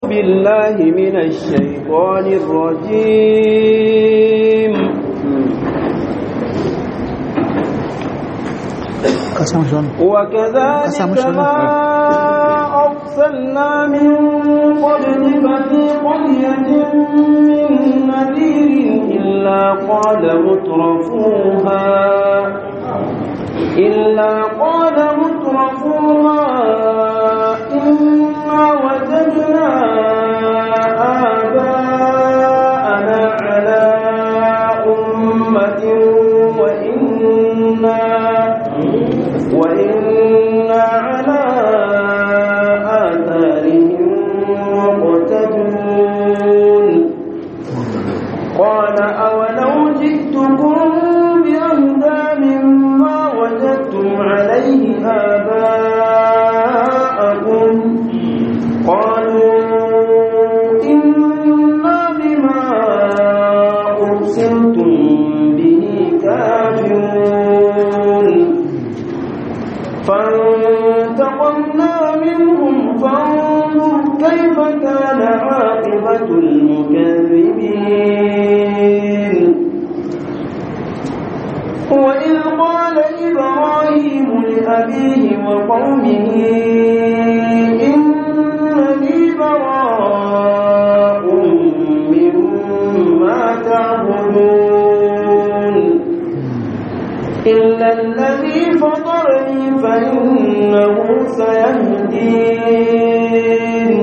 بالله من الشيطان الرجيم وكذلك ما أرسلنا من قبلك في قرية من نذير إلا قال مترفوها إلا قال مترفوها إنا وجدنا آباءنا على أمة وإنا وإنا على آثارهم مقتدون قال أولو جئتكم بأهدى مما وجدتم عليه آباءكم قالوا إنا بما أرسلتم به كافرون فانتقمنا منهم فانظر كيف كان عاقبة المكذبين وإذ قال إبراهيم لأبيه وقومه إنني براء مما تعبدون إلا الذي فطرني فإنه سيهدين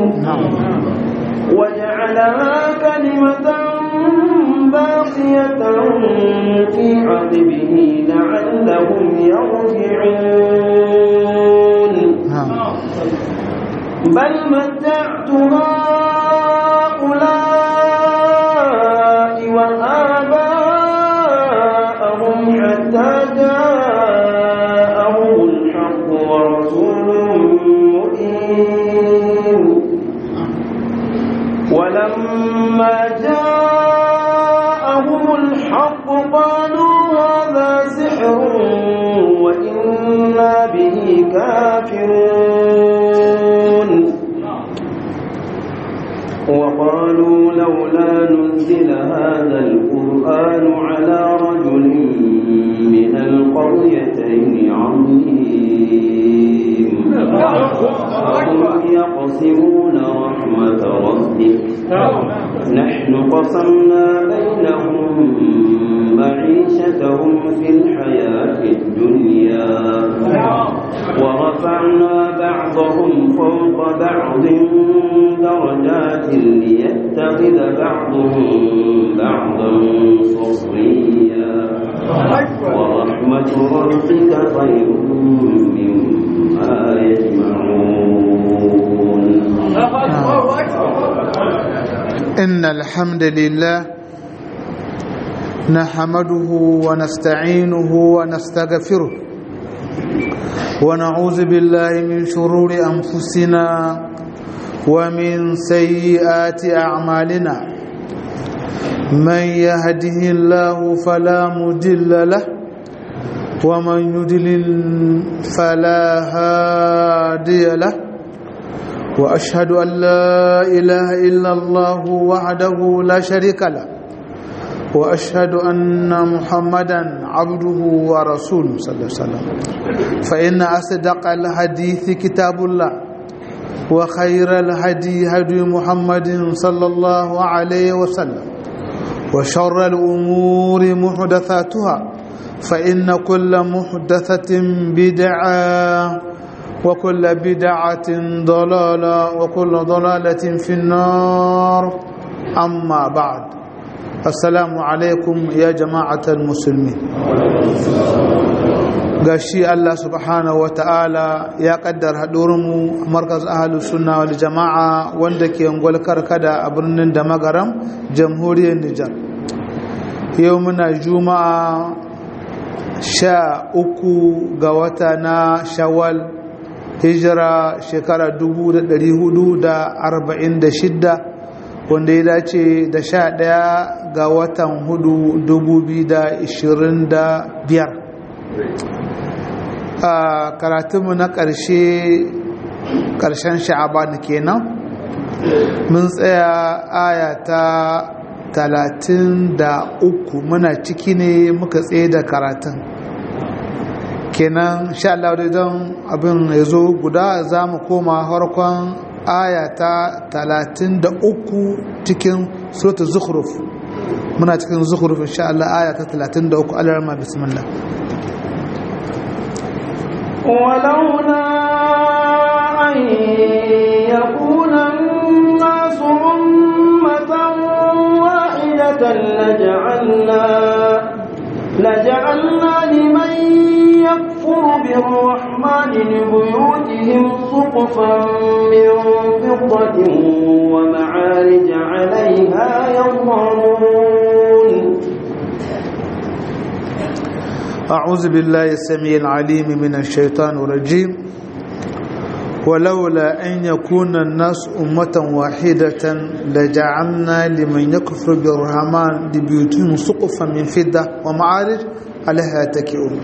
وجعلها كلمة باقية في عقبه لعلهم يرجعون بل متعت هؤلاء وآباءهم حتى جاءهم الحق ورسول مبين ولما جاءهم الحق قالوا هذا سحر وإنا به كافرون وقالوا لولا نزل هذا القرآن على رجل من القريتين عظيم وهم يقسمون رحمة ربك نحن قسمنا بينهم معيشتهم في الحياة الدنيا ورفعنا بعضهم فوق بعض درجات ليتخذ بعضهم بعضا سخريا ورحمة ربك خير مما يجمعون إن الحمد لله نحمده ونستعينه ونستغفره ونعوذ بالله من شرور أنفسنا ومن سيئات أعمالنا من يهده الله فلا مضل له ومن يضلل فلا هادي له واشهد ان لا اله الا الله وحده لا شريك له واشهد ان محمدا عبده ورسوله صلى الله عليه وسلم فان اصدق الحديث كتاب الله وخير الهدي هدي محمد صلى الله عليه وسلم وشر الامور محدثاتها فان كل محدثه بدعه وكل بدعة ضلالة وكل ضلالة في النار أما بعد السلام عليكم يا جماعة المسلمين gashi Allah subhanahu wata'ala ya kaddar haɗurinmu a markaz ahalus sunna wal jama'a wanda ke ngwalkar kada a birnin da magaram jamhuriyar Nijar yau muna juma'a sha uku ga wata na shawal hijira shekara 446 wanda ya dace da sha ɗaya ga watan hudu 2025 a karatunmu na ƙarshe ƙarshen sha'aban kenan mun tsaya aya ta talatin da uku muna ciki ne muka tsaye da karatun kenan sha Allah da don abin ya zo guda za mu koma harkon aya ta talatin da uku cikin suratul zukhruf muna cikin zukhruf insha Allah aya ta talatin da uku alarma bismillah ولولا أن يكون الناس أمة واحدة لجعلنا لجعلنا لمن يكفر بالرحمن لبيوتهم سقفا من فضة ومعارج عليها يظهرون أعوذ بالله السميع العليم من الشيطان الرجيم ولولا أن يكون الناس أمة واحدة لجعلنا لمن يكفر بالرحمن لبيوتهم سقفا من فضة ومعارج عليها يتكئون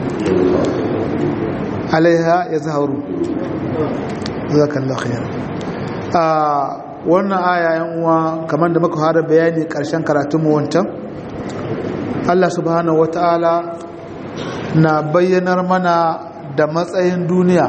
عليها يظهرون جزاك الله خيرا wannan aya yan uwa kamar da muka fara bayani karshen karatunmu wancan Allah subhanahu wataala na bayyanar mana da matsayin duniya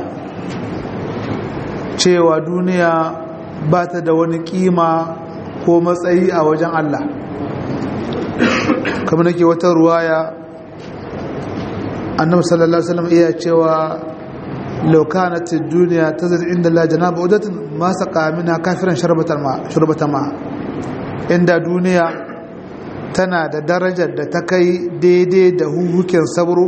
cewa duniya ba ta da wani kima ko matsayi a wajen Allah kamar nake wata ruwaya annabi sallallahu alaihi wasallam iya cewa law kanat ad-dunya tazid inda la janaba udatin ma saqa minha kafiran sharbatan ma sharbatan ma inda duniya tana da darajar da ta kai daidai da huhuken sabro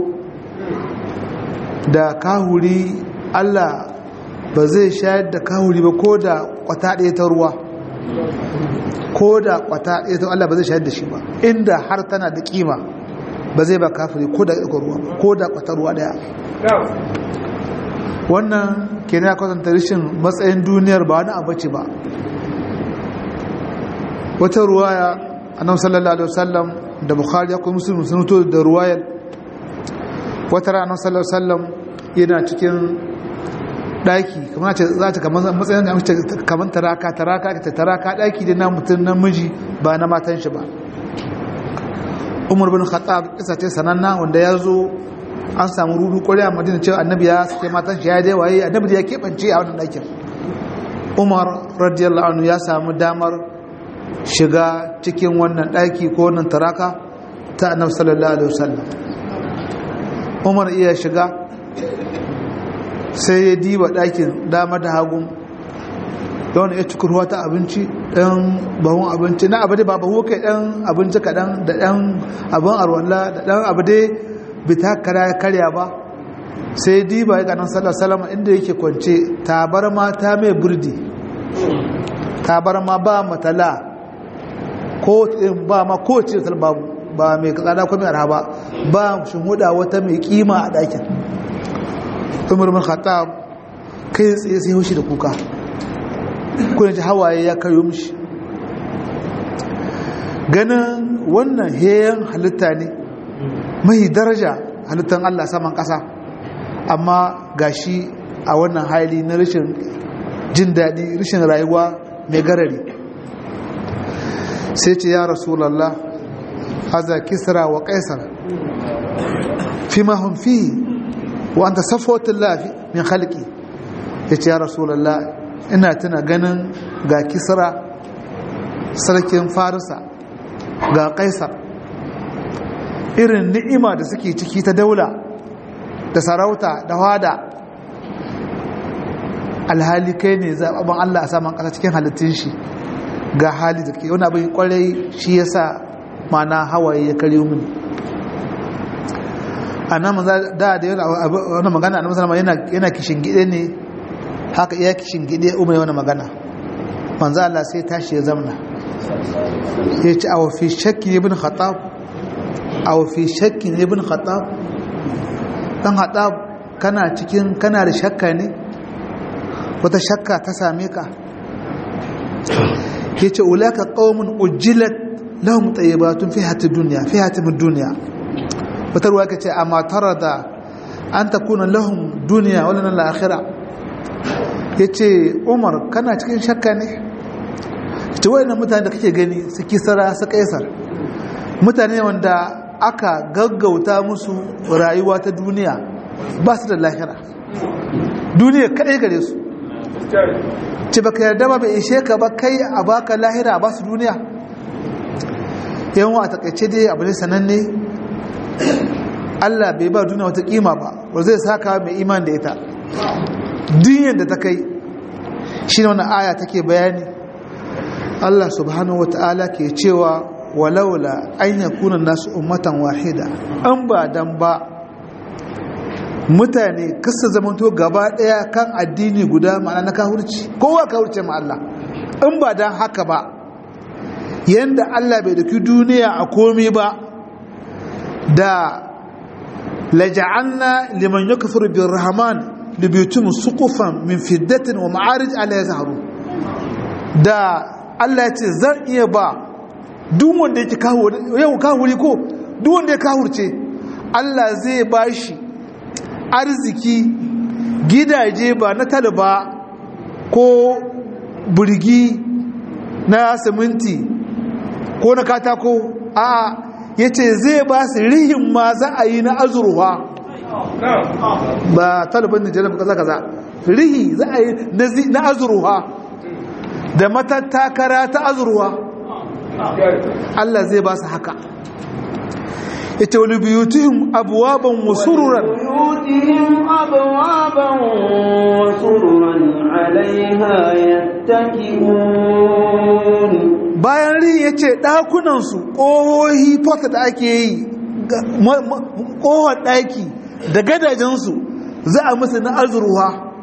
da kahuri Allah ba zai shayar da kahuri ba ko da kwata ɗaya ta ruwa ko da kwata ɗaya ta Allah ba zai shayar da shi ba inda har tana da kima ba zai ba kafiri ko da ɗaukar ruwa ko da kwata ruwa ɗaya wannan ke ya kwatanta rashin matsayin duniyar ba wani abu ce ba wata ruwaya annabi sallallahu alaihi wasallam da bukhari ko muslim sun to da ruwayar wata rana sallallahu alaihi wasallam yana cikin daki kamar ce za ta kamar matsayin da mace kamar taraka taraka ta taraka daki da na mutum namiji ba na matan shi ba Umar bin Khattab kisa ce sananna wanda ya zo an samu rudu kwarai a Madina cewa annabi ya sake matan shi ya dai waye annabi da ya keɓance a wannan dakin Umar radiyallahu anhu ya samu damar shiga cikin wannan daki ko wannan taraka ta annabi sallallahu alaihi wasallam Umar iya shiga sai ya diba ɗakin dama da hagun da wani ya cikin ruwa ta abinci ɗan bahun abinci na abu dai ba bahu kai ɗan abinci kaɗan da ɗan abin arwalla da ɗan abu dai bita kara ya karya ba sai ya diba ya ganin sallar salama inda yake kwance tabar ma ta mai burdi tabar ma ba matala ko ba ma ko ce babu ba mai tsada ko mai arha ba ba shi huda wata mai kima a ɗakin umar bin khattab kai tsaye sai haushi da kuka kuna ji hawaye ya kayo mishi ganin wannan heyan halitta ne mai daraja halittar Allah saman ƙasa amma gashi a wannan hali na rashin jin daɗi rashin rayuwa mai garari sai ce ya rasulallah haza kisra wa kaisar fi mahun fi wa an ta safotin lafi min halki ya ce ya rasulallah ina tuna ganin ga kisra sarkin farisa ga kaisar irin ni'ima da suke ciki ta daula da sarauta da wada alhali kai ne zaɓaɓɓen allah a saman ƙasa cikin halittun shi ga hali da ke wani abin kwarai shi ya sa mana hawaye ya karyo mini a nan da da wani magana a nasarar yana kishin gide ne haka iya kishin gide umar wani magana manzo Allah sai tashi ya zamna ya ce a wafi shakki ibn khattab a wafi shakki ibn khattab dan khattab kana cikin kana da shakka ne wata shakka ta same ka ke ce ulaka qaumun ujjilat lahum tayyibatun fi hayati dunya fi hayati dunya wata ruwa kace amma tarada an takuna lahum dunya wala lana akhirah yace Umar kana cikin shakka ne ta wayannan mutane da kake gani su kisara su kaisar mutane wanda aka gaggauta musu rayuwa ta duniya ba su da lahira duniya kadai gare su ce baka yarda ba bai ishe ka ba kai a baka lahira ba su duniya yawan a takaice dai abu ne sananne Allah bai ba duniya wata kima ba ba zai saka mai iman da ita duniyar da ta kai shi ne wani aya take bayani Allah subhanahu wa ta'ala ke cewa walaula an yakuna nasu ummatan wahida an ba dan ba mutane kasa zamanto gaba daya kan addini guda ma'ana na kahurci kowa kahurce ma Allah in ba dan haka ba yanda Allah bai daki duniya a komi ba da laja'alna liman yakfuru birrahman libiyutum suqufan min fiddatin wa ma'arij ala yazharu da Allah ya ce zan iya ba duk wanda yake kawo yau kawuri ko duk wanda ya kawurce Allah zai bashi arziki gidaje ba na talaba ko burgi na siminti ko na katako a ya ce zai ba su rihin ma za a yi na azurwa ba taliban nijar ba kaza kaza rihi za a yi na azurwa da matattakara ta azurwa Allah zai ba su haka ita wani biyutihim abuwaban wasururan بيوتهم أبوابا وسررا عليها يتكئون bayan ri ya ce ɗakunansu ƙohohi fata da ake yi ƙohon ɗaki da gadajensu za a musu na azurwa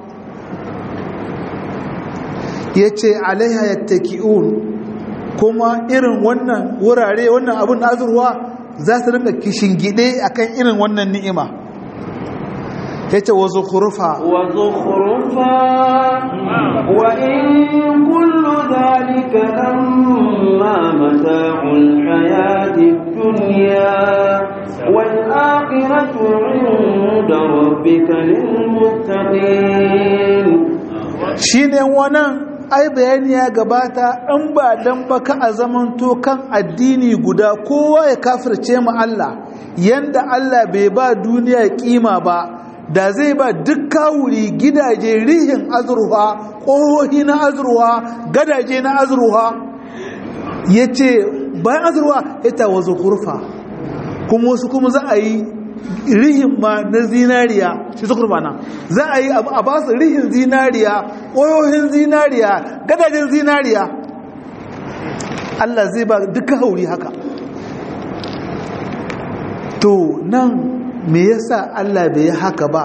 ya ce alaiha ya kuma irin wannan wurare wannan abin na azurwa za su rinka kishin gide akan irin wannan ni'ima ya ce wazo kurufa وزخرفا وإن كل ذلك لما متاع الحياة الدنيا والآخرة عند ربك للمتقين shi ne wannan ai bayani ya gabata in ba dan baka a zamanto kan addini guda kowa ya kafirce mu Allah yanda Allah bai ba duniya kima ba da zai ba duk kawuri gidaje rihin azurwa ƙohohi na azurwa gadaje na azurwa ya ce bayan azurwa ya tawa zukurfa kuma wasu kuma za a yi rihin ma na zinariya shi zukurfa na za a yi a ba su rihin zinariya ƙohohin zinariya gadajen zinariya Allah zai ba duk kawuri haka to nan me yasa Allah bai yi haka ba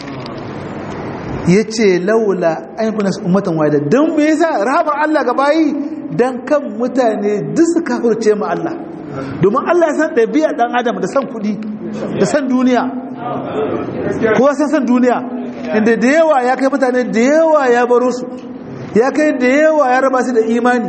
yace laula an kuna ummatan wahida dan me yasa rahamar Allah ga bayi dan kan mutane duk su kafirce mu Allah domin Allah ya san ɗabi'a dan adam da san kuɗi da san duniya kowa san san duniya inda da yawa ya kai mutane da yawa ya baro su ya kai da yawa ya raba su da imani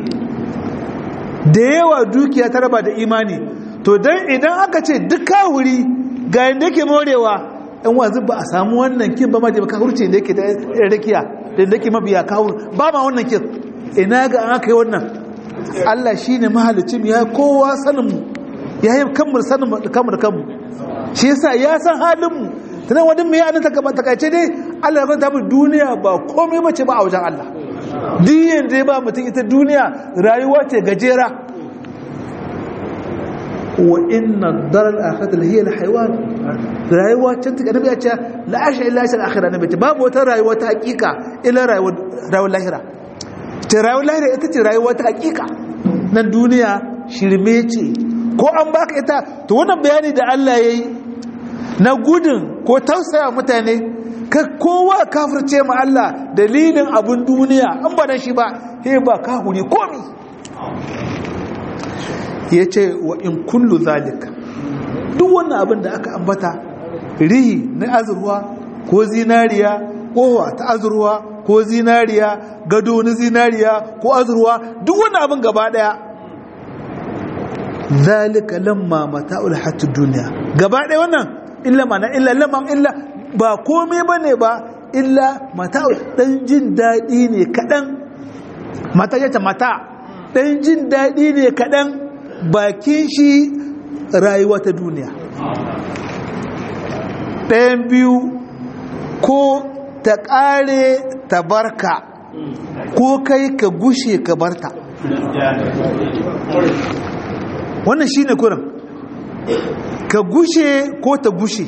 da yawa dukiya ta raba da imani to dan idan aka ce duk kawuri ga yadda yake morewa ɗan wanzu ba a samu wannan kin ba ma da kawurce da yake da rakiya da yadda yake mabiya kawur ba ma wannan kin ina ga an aka yi wannan Allah shi ne mahalicin ya kowa saninmu ya yi kamar sanin kamar kanmu shi yasa ya san halinmu tunan wani mai yanin ta gaba takaice dai Allah ya kwanta mu duniya ba komai bace ba a wajen Allah diyan da ba mutum ita duniya rayuwa ce gajera wa inna darar akhirati la hiya alhayawan rayuwa can ta annabi ya ce la asha illa asha akhirah nabi babu wata rayuwa ta hakika illa rayuwar rayuwar lahira ta rayuwar lahira ita ce rayuwa ta hakika nan duniya shirme ce ko an baka ita to wannan bayani da Allah yayi na gudun ko tausaya mutane ka kowa kafirce ma Allah dalilin abun duniya an ba dan shi ba he ba kahuri komi ya ce wa in kullu zalika duk wannan abin da aka ambata rihi na azurwa ko zinariya kowa ta azurwa ko zinariya gado na zinariya ko azurwa duk wannan abin gaba daya zalika lamma mata'ul hatud duniya gaba daya wannan illa mana illa lamma illa ba komai bane ba illa mata'ul dan jin dadi ne kadan mata ya ta mata ɗan jin daɗi ne kaɗan bakin shi rayuwa ta duniya ɗayan biyu ko ta ƙare ta barka ko kai ka gushe ka barta wannan shi ne kurin ka gushe ko ta gushe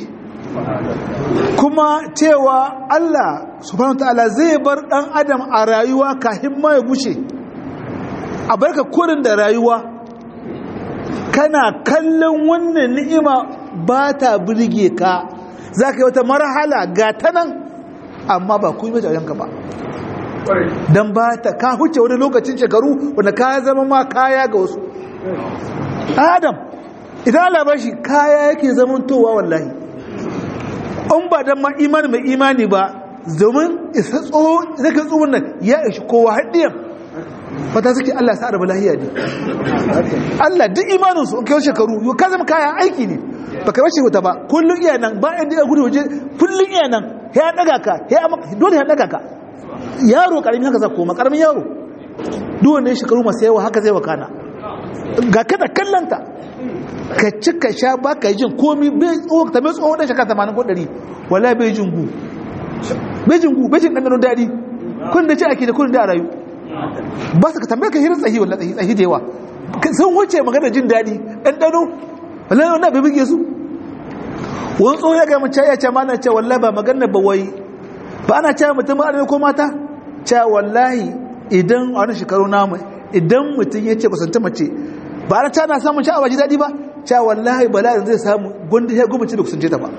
kuma cewa Allah subhanahu ta'ala zai bar ɗan adam a rayuwa kafin ma ya gushe a barka kurin da rayuwa kana kallon wannan ni'ima ba ta birge ka za ka yi wata marhala ga ta nan amma ba ku yi majajenka ba don ba ta ka huce wani lokacin shekaru wanda ka zama ma kaya ga wasu adam idan Allah ba shi kaya yake zamantowa wallahi in ba don ma imani mai imani ba domin isa tsoho zaka tsohon nan ya ishi kowa haɗiyan fata suke Allah sa arba lahiya ne Allah duk imaninsu in kai shekaru yau ka zama kaya aiki ne ba ka rashe wuta ba kullum iya nan ba inda ya gudu waje kullum iya nan ya daga ka ya dole ya daga ka yaro karamin haka za koma karamin yaro duk wanda ya shekaru masu yawa haka zai wakana ga kada kallanta ka ci ka sha ba ka yi jin komi bai tsohon ta mai tsohon ɗan shekara tamanin ko ɗari wala bai jin gu bai jin gu bai jin ɗanɗano daɗi kun da ci ake da kun da a rayu ba su ka tambaye ka hirin tsahi wala tsahi tsahi da yawa sun wuce magana jin daɗi ɗanɗano wala wanda bai buge su wani tsohon ya gama ya ce ma na ce walla ba magana ba wai ba ana cewa mutum ba ko mata cewa wallahi idan a wani shekaru namu idan mutum ya ce kusanta mace ba ana ta na samun sha'awa ji daɗi ba cewa wallahi bala'in zai samu gwanda ya gwamnati da kusance ta ba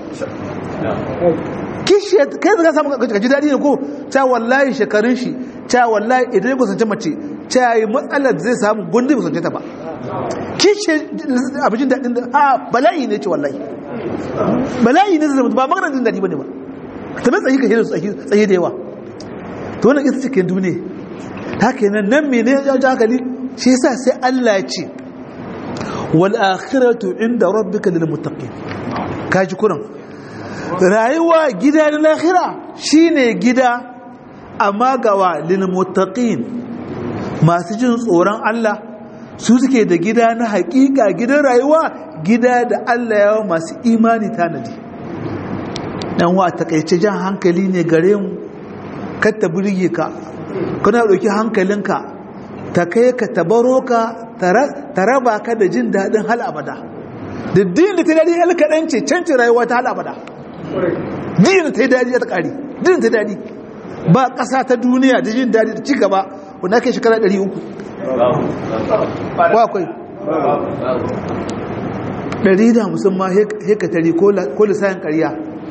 kishi kai zaka samu ka ji daɗi ne ko cewa wallahi shekarun shi cewa wallahi idan ya kusance mace cewa yi matsalar zai samu gwanda ya kusance ta ba kishi abin daɗin da a bala'i ne ce wallahi bala'i ne zai zama ba maganar jin daɗi ba ne ba ta mai tsayi ka shi tsaye da yawa to wannan ita cikin duniya haka nan nan mene ya ji hankali shi yasa sai Allah ya ce wal akhiratu inda rabbika lil muttaqin kaji kuran rayuwa gida na lahira shine gida amma gawa lil muttaqin masu jin tsoron Allah su suke da gida na hakika gidan rayuwa gida da Allah yawa masu imani tanadi dan wa takaice jan hankali ne gare mu kar ta burge ka kana dauki hankalinka ta kai ka tabaro ka ta raba ka da jin daɗin hal abada da din da ta daɗi hal kaɗan ce cancin rayuwa ta hal abada din da ta yi daɗi ta ƙari din ta daɗi ba ƙasa ta duniya da jin daɗi da ci gaba wanda ake shekara ɗari uku ko akwai ɗari da musamman hekatari ko lissayin ƙarya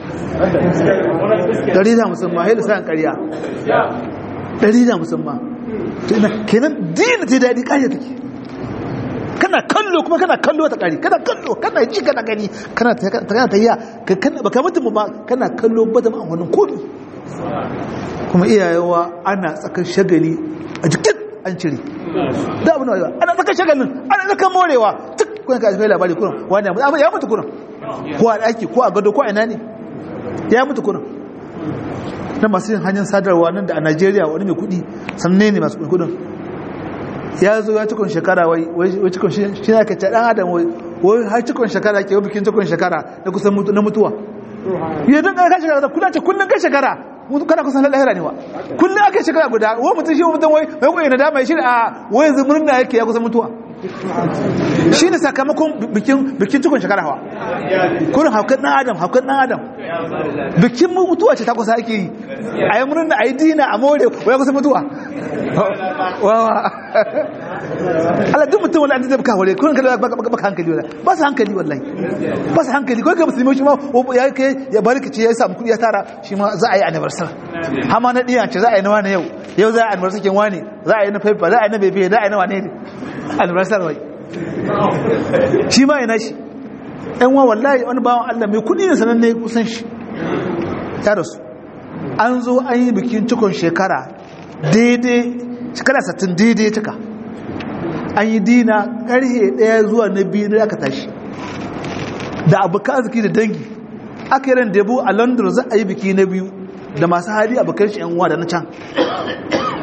ɗari da musamman hai lissayin ƙarya ɗari da musamman kenan dina ta daɗi ƙarya take kana kallo kuma kana kallo ta ƙari kana kallo kana ji kana gani kana ta yi ba ka mutum ba kana kallo ba da ma'amalin komi kuma iyayewa ana tsakan shagali a jikin an cire da abu na ana tsakan shagalin ana tsakan morewa tuk kuna ka kai labari kuna wani ya mutu kuna ko a ɗaki ko a gado ko a ina ne ya mutu kuna na masu yin hanyar sadarwa nan da a najeriya wani mai kudi sannan ne masu kudin ya zo ya cikon shekara wai cikon shi na kace dan adam wai har cikon shekara ke bikin cikon shekara na kusan na mutuwa ya don ka shekara kula ce kullun ka shekara mutu kana kusan lahira ne wa kullun aka shekara guda wai mutum shi mutum wai wai koyi na dama shi a wai yanzu murna yake ya kusan mutuwa shi ne sakamakon bikin cikon shekara hawa kurin haukan ɗan adam haukan ɗan adam bikin mutuwa ce ta kusa ake yi a yi murna a yi dina a more waya kusa mutuwa wawa ala duk mutum wani an zai baka wale kurin kada baka hankali wala ba su hankali wallahi ba su hankali kawai ka musulmi shi ma ya kai ya bari ka ce ya samu kuɗi ya tara shi ma za a yi anniversar hama na ɗiya ce za a yi na wani yau yau za a yi anniversar kin wani za a yi na faifa za a yi na bebe za a yi na wane ne anniversar wai shi ma yana shi ɗan wa wallahi wani bawan Allah mai kudi ne sanan ne kusan shi ta rasu an zo an yi bikin cikon shekara daidai shekara satin daidai cika an yi dina ƙarhe ɗaya zuwa na biyu da aka tashi da abokan arziki da dangi aka yi ran debo a london za a yi biki na biyu da masu hali abokan shi yan uwa da na can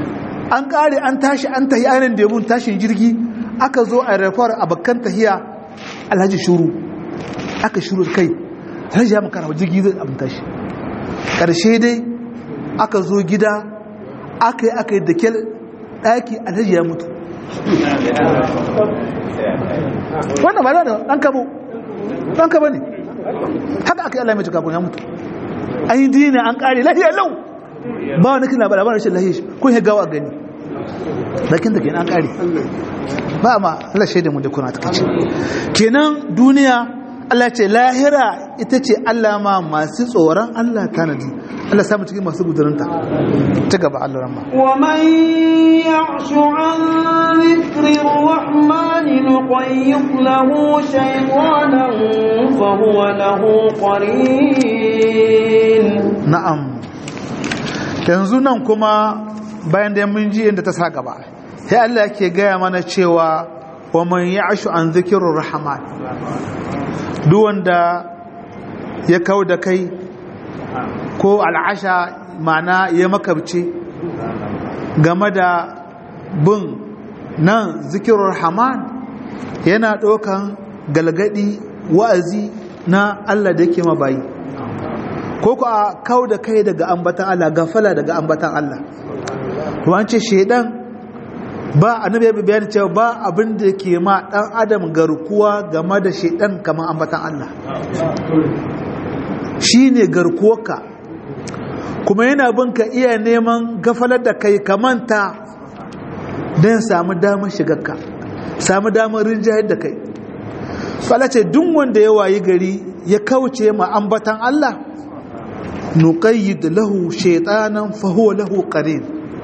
an kare an tashi an tahi ainihin da yabun tashin jirgi aka zo a rafar a bakkan tahiya alhaji shuru aka shuru kai alhaji ya makara jirgi zai abin tashi ƙarshe dai aka zo gida aka yi aka yi da kyal ɗaki alhaji ya mutu wannan ba da ɗan kabo ɗan kabo ne haka aka yi Allah mai cika kun ya mutu an yi dina an ƙare lahiya lau ba wani kina ba labarin rashin lahiya kun yi gawa gani bakin da kenan an ƙare ba ma Allah shaida mu da kuna ta kace kenan duniya Allah ce lahira ita ce Allah ma masu tsoron Allah tanadi Allah samu cikin masu gudurinta ta gaba Allah ramma ومن يعش عن ذكر الرحمن نقيض له شيطانا فهو له قرين na'am yanzu nan kuma bayan da mun ji inda ta sa gaba sai Allah yake gaya mana cewa wa man ya'shu an dhikrir rahman duk wanda ya kau da kai ko al'asha mana ya makabci game da bin nan zikirar rahman yana ɗaukan galgadi wa'azi na Allah da yake mabayi ko ku a kau da kai daga ambatan Allah gafala daga ambatan Allah to an ce shedan ba annabi ya bayani cewa ba abin da ke ma dan adam garkuwa game da shedan kamar ambatan Allah shine garkuwarka kuma yana bin ka iya neman gafalar da kai kamanta don samu damar shigarka samu damar rinjayar da kai ce duk wanda ya wayi gari ya kauce ma ambatan Allah nuqayyid lahu shaytanan fa huwa lahu qarin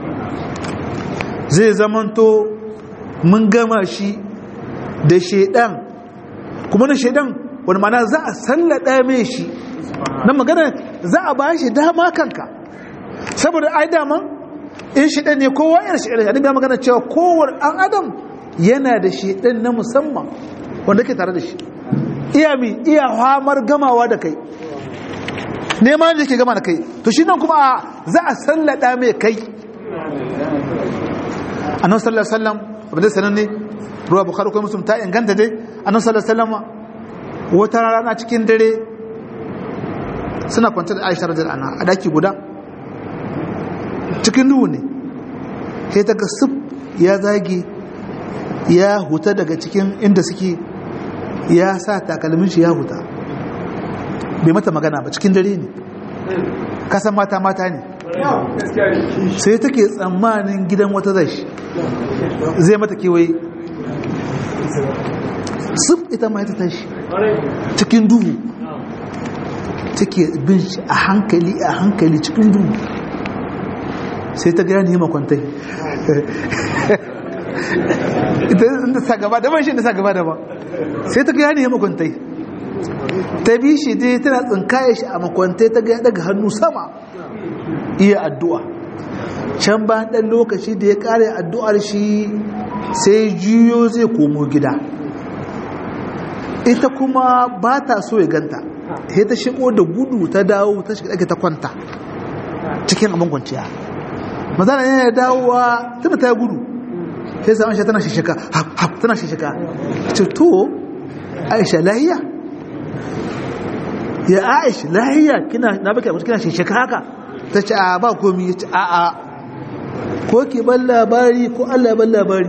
zai zamanto mun gama shi da shaydan kuma na shaydan wani mana za a sallada mai shi na magana za a ba shi dama kanka saboda ai dama in shaydan ne kowa yana shaydan annabi ya magana cewa kowar an adam yana da shaydan na musamman wanda ke tare da shi iya mi iya hamar gamawa da kai neman da ke gama da kai to shi nan kuma za a sallada mai kai annabi sallallahu alaihi wasallam abin da sanan ne ruwa bukhari ko muslim ta inganta dai annabi sallallahu alaihi wasallam wata rana cikin dare suna kwanta da Aisha radhiyallahu anha a daki guda cikin duhu ne sai ta ga sif ya zage ya huta daga cikin inda suke ya sa takalmin shi ya huta bai mata magana ba cikin dare ne kasan mata mata ne sai take tsammanin gidan wata zai zai mata kewaye sif ita ma ta tashi cikin duhu take bin shi a hankali a hankali cikin duhu sai ta gani yi makwantai ita inda sa gaba daban shi inda sa gaba daban sai ta gani yi makwantai ta bi shi dai tana tsinkaye shi a makwantai ta gaya daga hannu sama iya addu'a can ba ɗan lokaci da ya ƙare addu'ar shi sai juyo zai komo gida ita kuma ba ta so ya ganta sai ta shigo da gudu ta dawo ta shiga ɗage ta kwanta cikin abin kwanciya mazana yana dawowa tana ta gudu sai sa aisha tana shishika hap tana shishika ce to aisha lahiya ya aisha lahiya kina na baki abu kina shishika haka ta ce a ba komi ya ce a a ko ki ban labari ko Allah ya ban labari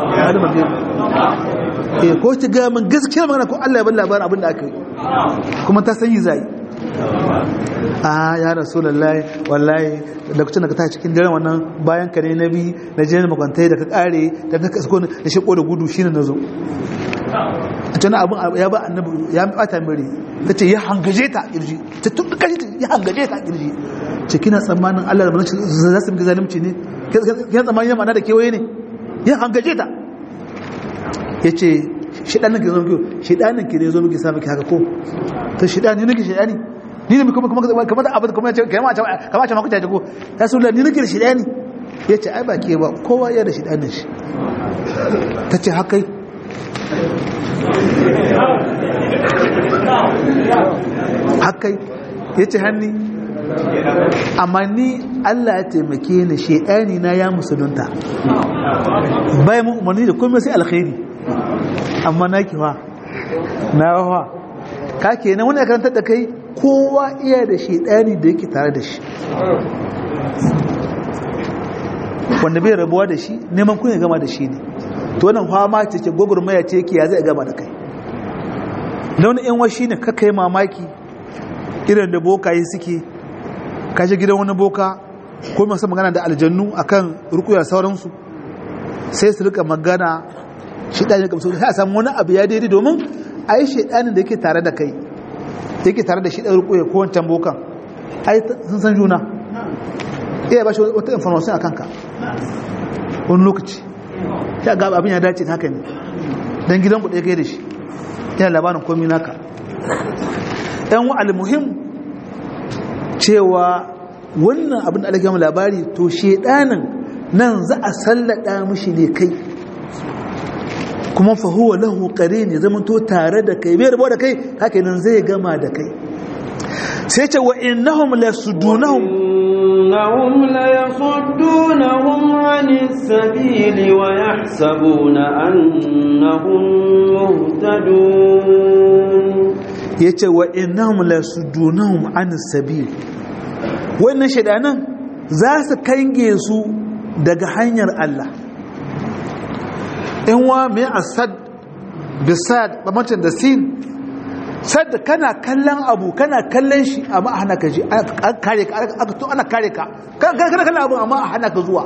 eh ko ki ga min gaskiya magana ko Allah ya ban labari abin da aka yi kuma ta san yi zai a ya rasulullahi wallahi da kucin da ka ta cikin daren wannan bayan ka ne na bi na je makwantai da ka kare da ta kasko da shi da gudu shine na zo a tana abin ya ba annabi ya bata mire ta ce ya hangaje ta kirji ta tuka kashi ya hangaje ta kirji ce kina tsammanin Allah da manzon za su ga zalunci ne kina tsammanin ya mana da kewaye ne ya hangaje ta yace shedanin ki zo miki shedanin ki ne zo miki sa miki haka ko to shedani nake shedani ni ne kuma kuma kamar da abin kuma ya ce kamar a kamar a makuta ko rasulullah ni nake da shedani yace ai ba ke ba kowa ya da shedanin shi tace haka haka ya ce hannu amma ni Allah ya taimake ni shedani na ya musulunta bai mu umarni da komai sai alkhairi amma na kiwa na wa ka kenan wani karanta da kai kowa iya da shedani da yake tare da shi wanda bai rabuwa da shi neman kun ya gama da shi ne to wannan fama ce ce gwagwarmaya ce yake ya zai gama da kai da wani yan washi ne kaka yi mamaki irin da bokaye suke kashe gidan wani boka ko masu magana da aljannu akan rukuya sauransu sai su rika magana shi ɗaya kamsu sai a samu wani abu ya daidai domin a yi shaidanin da yake tare da kai yake tare da shi ɗaya rukuya ko wancan bokan ai sun san juna iya ba shi wata information a kanka wani lokaci ya ga abin ya dace haka ne don gidan ku ɗaya kai da shi yana labarin komi naka yan wa almuhim cewa wannan abin da alaƙa labari to shedanin nan za a sallada mishi ne kai kuma fahuwa lahu kare ne zama to tare da kai bai rabuwa da kai haka nan zai gama da kai sai ce wa innahum la sudunahum إنهم ليصدونهم عن السبيل ويحسبون أنهم مهتدون yace wa innahum la sudunahum an sabil wannan shedanan za su kange su daga hanyar Allah in wa mai asad bisad bamacin da sin sadda kana kallon abu kana kallon shi amma a hana ka ji an kare ka aka to ana kare ka kana kallon abu amma a hana ka zuwa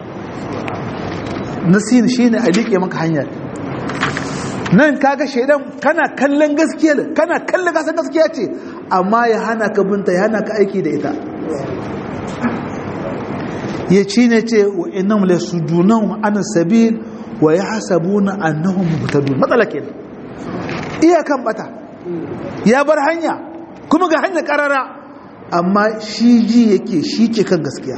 nasin shine a liƙe maka hanyar nan kaga shaidan kana kallon gaskiya kana kallon gasan gaskiya ce amma ya hana ka binta ya hana ka aiki da ita ya ci ne ce wa innahum la sudunahum an sabil wa yahsabuna annahum muhtadun matsala kenan iyakan bata ya bar hanya kuma ga hanya karara amma shi ji yake shi ke kan gaskiya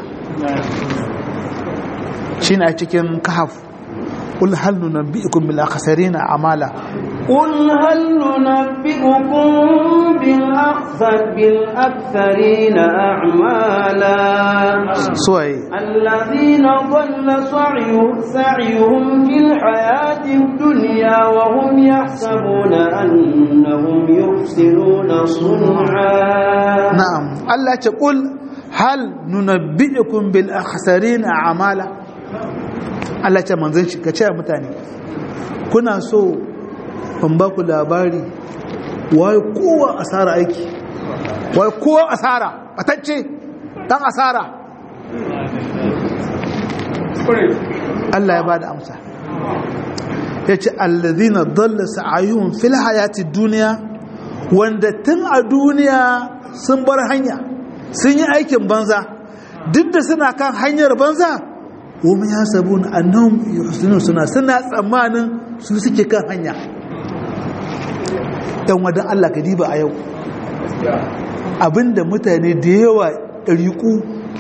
shi na cikin kahaf قل هل ننبئكم بالأخسرين أعمالا قل هل ننبئكم بالأخسر بالأكثرين أعمالا سوي الذين ضل سعيهم, سعيهم في الحياة الدنيا وهم يحسبون أنهم يحسنون صنعا نعم الله تقول هل ننبئكم بالأخسرين أعمالا Allah ce manzon shi ka ce mutane kuna so in ba ku labari wai kowa asara aiki wai kowa asara batacce dan asara Allah ya bada amsa ya ce allazina dalla sa'ayuhum fil hayati duniya wanda tun a duniya sun bar hanya sun yi aikin banza duk da suna kan hanyar banza wani ya sabu na annan yuhsinu suna suna tsammanin su suke kan hanya ɗan wadan Allah ka diba a yau abinda mutane da yawa ɗariƙu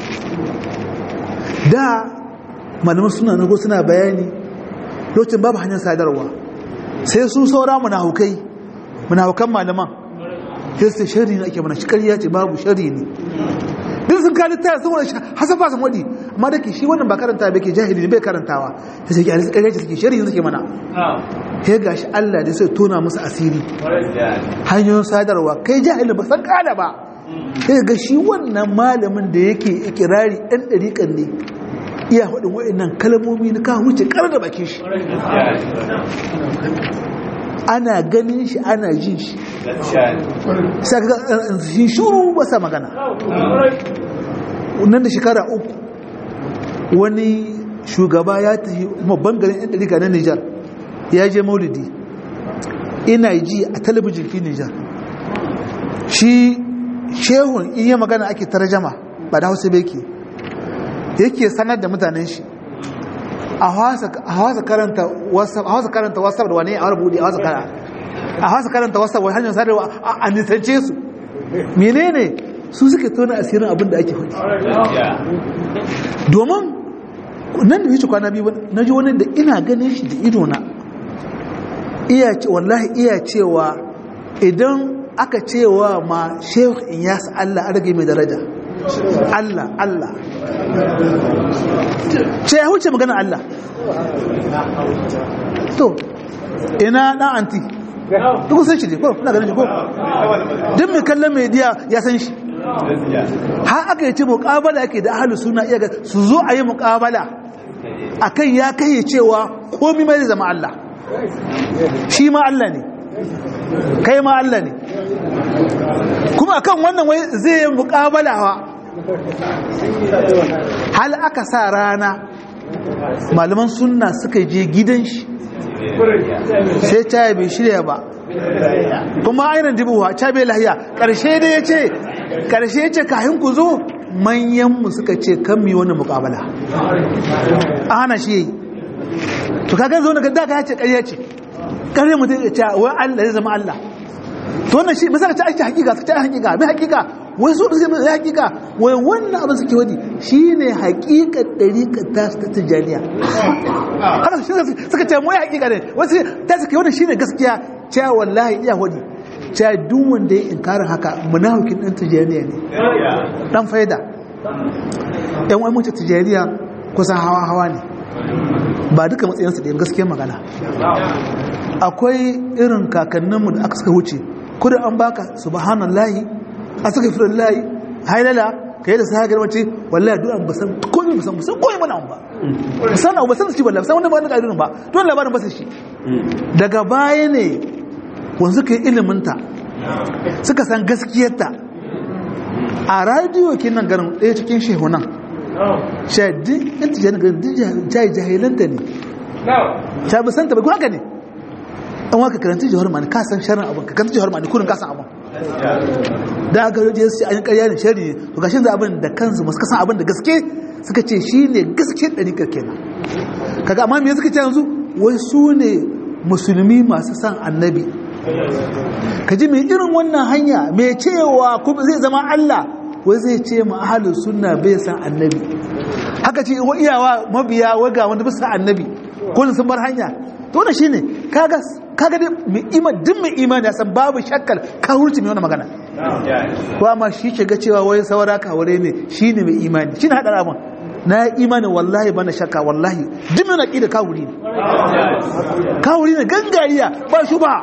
da malaman suna nago suna bayani lokacin babu hanyar sadarwa sai su saura munahukai munahukan malaman sai su shari ne ake mana shi ƙarya ce babu shari ne duk sun kali taya sun wani hasafa sun waɗi amma da ke shi wannan ba karanta bai ke jahili ne bai karantawa ta sai kyalisi ƙarya ce suke shari suke mana ya ga shi Allah da sai tona musu asiri hanyoyin sadarwa kai jahili ba san kada ba ya ga shi wannan malamin da yake ikirari ɗan ɗariƙan ne iya faɗin waɗannan kalmomi na kawo wuce ƙar da bakin shi ana ganin shi ana jin shi shi shuru ba sa magana nan da shekara uku wani shugaba ya tafi babban garin yan ɗarika na nijar ya je maulidi ina ji a talabijin fi nijar shi shehun in yi magana ake tarjama ba da hausa beki yake sanar da mutanen shi a hausa karanta whatsapp da wani a wani buɗe a hausa karanta a hausa karanta whatsapp wani hanyar sadarwa a nisance su menene su suke tona asirin abin da ake faɗi domin nan da wuce kwana biyu na ji wani da ina ganin shi da idona iya ce wallahi iya cewa idan aka cewa ma shehu in yasa Allah an rage mai daraja Allah Allah ce ya huce magana Allah to ina dan anti duk san shi ne ko kuna ganin shi ko duk mai kallon media ya san shi har aka yi ce muƙabala yake da ahalus suna iya su zo a yi muƙabala akan ya kai cewa komi mai zama Allah shi ma Allah ne kai ma Allah ne kuma akan wannan wai zai yi muƙabala wa hal aka sa rana malaman sunna suka je gidan shi sai ta bai shirya ba kuma ainihin dubuwa ta bai lahiya ƙarshe da ya ce ƙarshe ce kahin ku zo manyanmu suka ce kan mi wani mukabala a hana shi yi to kaga zo daga daga ya ce ƙarya ce ƙarya mutum ya ce wai Allah ya zama Allah to wannan shi misali ta ake hakika ta hakika mai hakika wai su suke mai hakika wai wannan abin suke wadi shine hakikar dariƙar ta ta tijaniya haka suka ce mai hakika ne wasu ta suke wannan shine gaskiya cewa wallahi iya wadi cewa duk wanda ya inkarin haka munafikin ɗan tijaniya ne ɗan faida ɗan wani mace tijaniya kusan hawa-hawa ne ba duka matsayinsu da gaskiyar magana akwai irin kakanninmu da aka suka wuce kudu an baka subhanallahi a suka fi layi hailala ka yi da sa hagar mace wallahi duk an basan komi basan basan komi mana ba basan abu basan shi wallahi basan wanda ba na ƙa'irin ba don labarin basa shi daga baya ne wanzu ka yi iliminta suka san gaskiyarta a radiyo kinan garin ɗaya cikin shehunan shaidin yan tijjani garin jayi jahilanta ne ta bi santa bai haka ne an waka karanta jihar mani ka san sharan abin ka karanta jihar mani kurin ka san abin da aka rage su an yi karya ne shari ne to gashin da abin da kansu masu kasan abin da gaske suka ce shi ne gaske ɗari kenan kaga amma me suka ce yanzu wai su ne musulmi masu san annabi ka ji mai irin wannan hanya mai cewa kuma zai zama Allah wai zai ce ma ahalin sunna bai san annabi haka ce wa iyawa mabiya waga wanda bisa annabi ko sun bar hanya to wannan shine kaga kaga dai mai iman din mai imani ya san babu shakkar ka hurci mai wannan magana ko amma shi ke ga cewa wai saura ka wure ne shine mai imani shine hadar abun na imani wallahi bana shakka wallahi duk mai naqida ka wuri ne ka wuri ne gangariya ba shubha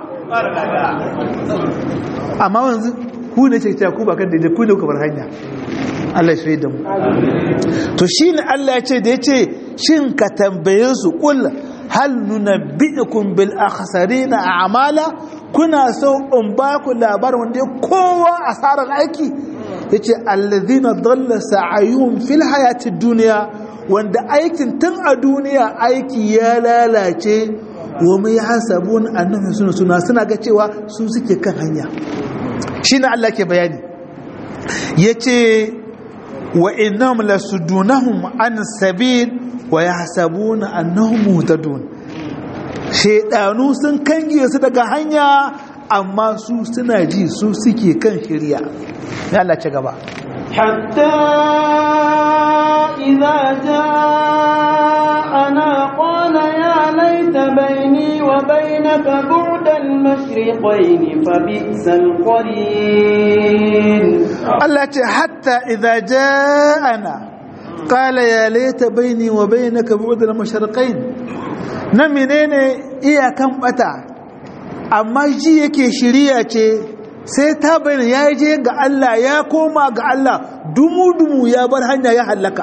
amma wanzu ku ne ce ku ba kan daidai ku ne ku bar hanya Allah ya da mu to shine Allah ya ce da yace shin ka tambaye su kul hal nunabbiukum bil akhsarina a'mala kuna so in ba ku labarin wanda kowa asarar aiki yace alladhina dalla sa'ayuhum fil hayatid dunya wanda aikin tun a duniya aiki ya lalace wa mai hasabun annabi suna suna suna ga cewa su suke kan hanya shine Allah ke bayani yace wa innahum lasudunahum an sabil wa yahsabuna annahum muhtadun shedanu sun kange su daga hanya amma su suna ji su suke kan shirya ya Allah ci gaba حتى إذا جاءنا قال يا ليت بيني وبينك بعد المشرقين فبئس القرين Allah ce hatta idza ja'ana qala ya laita baini wa bainaka bu'd al-mashriqain na menene iyakan bata amma ji yake shiriya ce sai ta bayyana ya je ga Allah ya koma ga Allah dumu-dumu ya bar hanya ya hallaka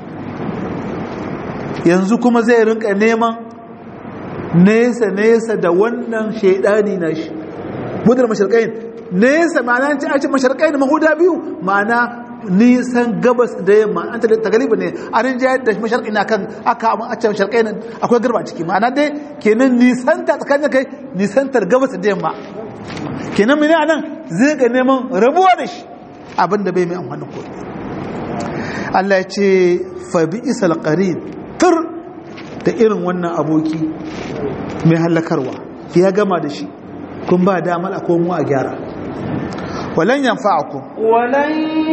yanzu kuma zai rinka neman nesa-nesa da wannan shaidani na shi budar mashirkain nesa ma'ana ce a ce mashirkain mahuda biyu ma'ana nisan gabas da yamma an ta galiba ne a rinjayar da masharƙi na kan aka a ce mashirkain akwai garba ciki ma'ana dai kenan nisanta tsakanin kai nisantar gabas da yamma kenan mene anan zai ga neman rabuwa da shi abinda bai mai amfani ko Allah ya ce fa bi isal qarin tur da irin wannan aboki mai halakarwa ya gama da shi kun ba damar a komo a gyara walan yanfa'akum ولن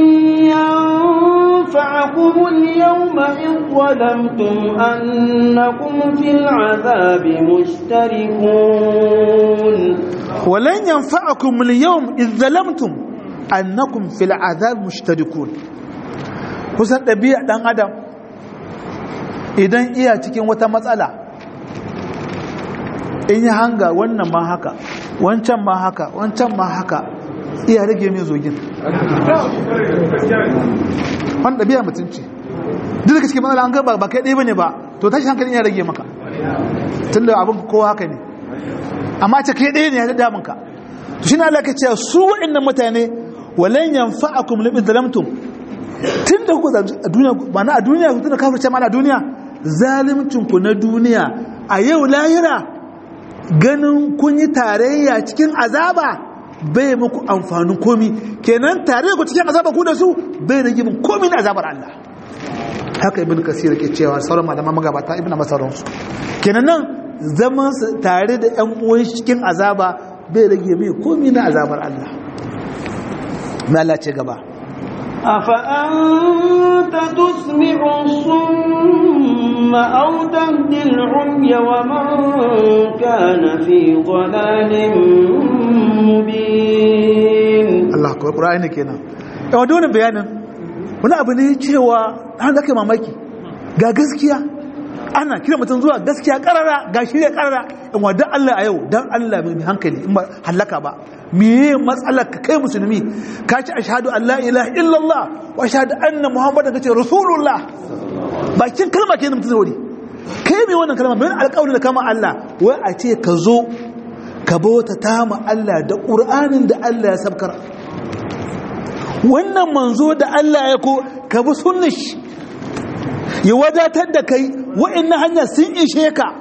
ينفعكم اليوم إذ ظلمتم أنكم في العذاب مشتركون ولن ينفعكم اليوم إذ ظلمتم أنكم في العذاب مشتركون kusan ɗabi'a ɗan adam idan iya cikin wata matsala in yi hanga wannan ma haka wancan ma haka wancan ma haka iya rage mai zogin wani ɗabi'a mutunci duk da cikin matsala an gaba ba kai ɗaya ba ne ba to tashi hankalin ya rage maka tun da abin kowa haka ne amma ce kai ɗaya ne ya damun ka to shi na Allah ka ce su waɗannan mutane walan yanfa'akum lam zalamtum tun da kuka a duniya ba na a duniya ku tuna kafirce ma a duniya zalimcin ku na duniya a yau lahira ganin kun yi tarayya cikin azaba bai muku amfanin komi kenan tarayya ku cikin azaba ku da su bai rage min komi na azabar Allah haka ibn kasir ke cewa sauran malaman magabata ibn masaransu kenan nan zaman tare da yan uwan cikin azaba bai rage mai komi na azabar Allah mai Allah ce gaba أفأنت تسمع الصم أو تهدي العمي ومن كان في ضلال مبين Allah kuwa ƙura'ani kenan yawa da wani bayanin wani abu ne cewa an zaka mamaki ga gaskiya ana kira mutum zuwa gaskiya karara ga shirya karara in wa dan Allah a yau dan Allah mai hankali in ba halaka ba meye matsalar ka kai musulmi ka ci ashhadu an la ilaha illallah wa ashhadu anna muhammadan kace rasulullah bakin kalma kenan mutum wuri kai mai wannan kalma bayan alƙawarin da kama Allah wai a ce ka zo ka bauta ta ma Allah da ƙur'anin da Allah ya sabkar wannan manzo da Allah ya ko ka bi sunnar shi ya wadatar da kai wa'annan hanya sun ishe ka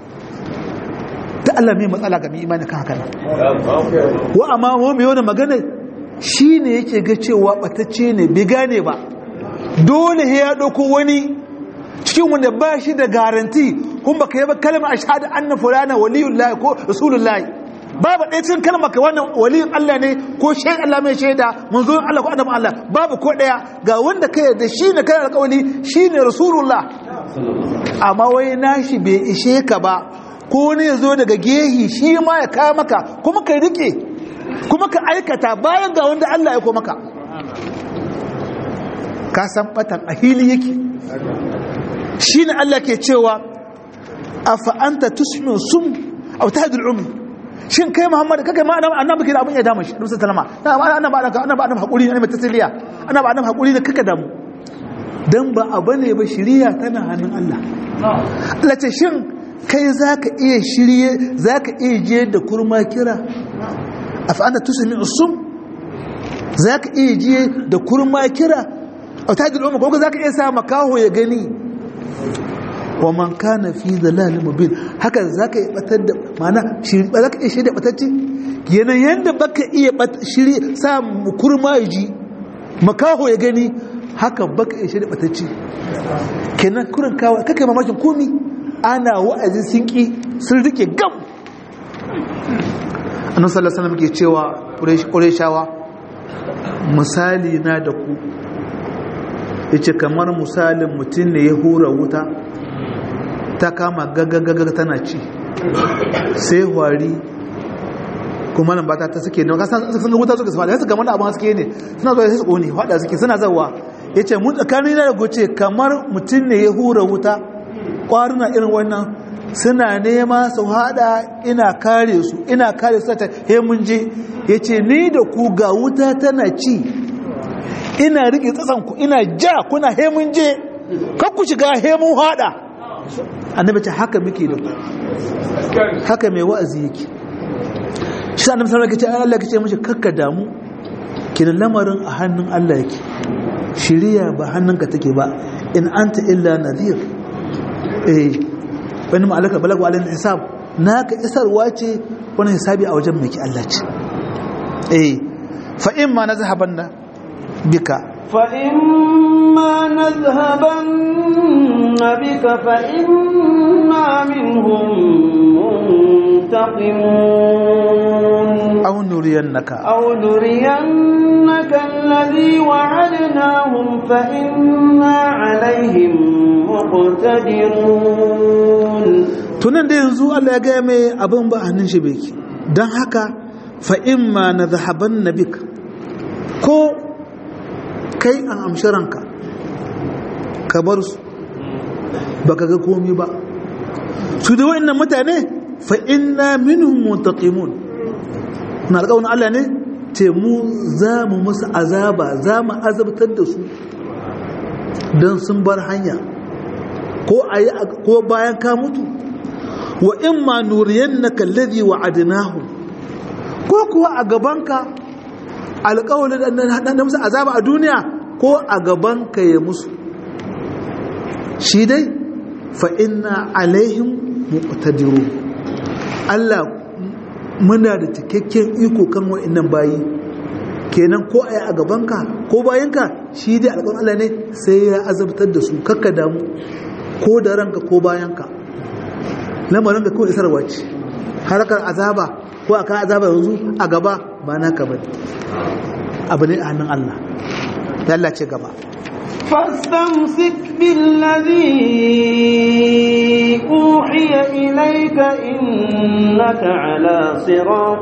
ta Allah mai matsala ga mai imani kan haka nan wa amma wa mai wani magana shine yake ga cewa batacce ne bai gane ba dole ya dauko wani cikin wanda ba shi da garanti kun baka yi ba kalmar ashhadu anna fulana waliyullahi ko rasulullahi babu ɗaya cikin kalmar ka wannan waliyin Allah ne ko shai Allah mai shaida manzon Allah ko annabi Allah babu ko ɗaya ga wanda ka yarda shi ne kai alƙawari shi ne rasulullah amma wai nashi bai ishe ka ba ko ne ya zo daga gehi shi ma ya kawo maka kuma ka rike kuma ka aikata bayan ga wanda Allah ya ko maka ka san batan a hili yake shi ne Allah ke cewa a fa'anta tusmin sum a wata hadin umi shin kai muhammadu kakai ma annabi ke da abin ya damu shi rusa talama ana ba annabi haƙuri ne mai tasiriya ana ba annabi haƙuri ne kaka damu don ba abu ne ba shiriya tana hannun Allah Allah ce shin kai za ka iya shirye za ka iya je da kurma kira a fa'anta tusmin sum za ka iya je da kurma kira a wata hadin umi ko za ka iya sa makaho ya gani wa man kana fi dalalin mubin haka zaka iya batar da mana shiri ba zaka iya shirya batacce yana yanda baka iya shiri sa kurma ji makaho ya gani haka baka iya shirya batacce kenan kurin kawa kake mamakin komi ana wa'azi sun ki sun rike gam annabi sallallahu alaihi wasallam ke cewa qurayshawa misali na da ku yace kamar misalin mutum ne ya hura wuta ta kama gaggagaga tana ci sai hwari kuma nan bata ta suke ne sun ga wuta suka sama da su gama abin suke ne suna zuwa sai su kone hada suke suna zawa ya ce mun tsakanin na da goce kamar mutum ne ya hura wuta kwaruna irin wannan suna nema su hada ina kare su ina kare su ta he mun je ya ce ni da ku ga wuta tana ci ina riƙe tsatsanku ina ja kuna he mun je kan ku shiga he mun hada annabi ce haka muke da ku haka mai wa'azi yake shi sa annabi sallallahu alaihi wasallam Allah kace mishi kakka damu kinan lamarin a hannun Allah yake shiriya ba hannunka take ba in anta illa nadhir eh wani ma alaka balagu alal hisab naka isarwa ce wani hisabi a wajen mai ki Allah ce eh fa in ma nazhabanna bika فإما نذهبن بك فإنا منهم منتقمون أو نرينك أو نرينك الذي وعدناهم فإنا عليهم مقتدرون tunan da yanzu Allah ya gaya mai abin ba hannun shi beki don haka fa'imma na zahaban na bik ko kai an amshi ranka ka bar su baka ga komi ba su da wa'annan mutane fa inna minhum muntaqimun na alƙawarin Allah ne ce mu za mu musu azaba za mu azabtar da su don sun bar hanya ko ayi ko bayan ka mutu wa imma nuriyannaka alladhi wa'adnahu ko kuwa a gabanka alƙawarin da musu azaba a duniya ko a gabanka ya musu shi dai fa inna alaihim muqtadiru Allah muna da cikakken iko kan wa'annan bayi kenan ko ai a gabanka ko bayanka shi dai alƙawarin Allah ne sai ya azabtar da su kakka damu ko da ranka ko bayanka lamarin ka kawai isarwa ce harkar azaba ko aka azaba yanzu a gaba ba naka bane abu ne a hannun Allah ya Allah ce gaba فاستمسك بالذي أوحي إليك إنك على صراط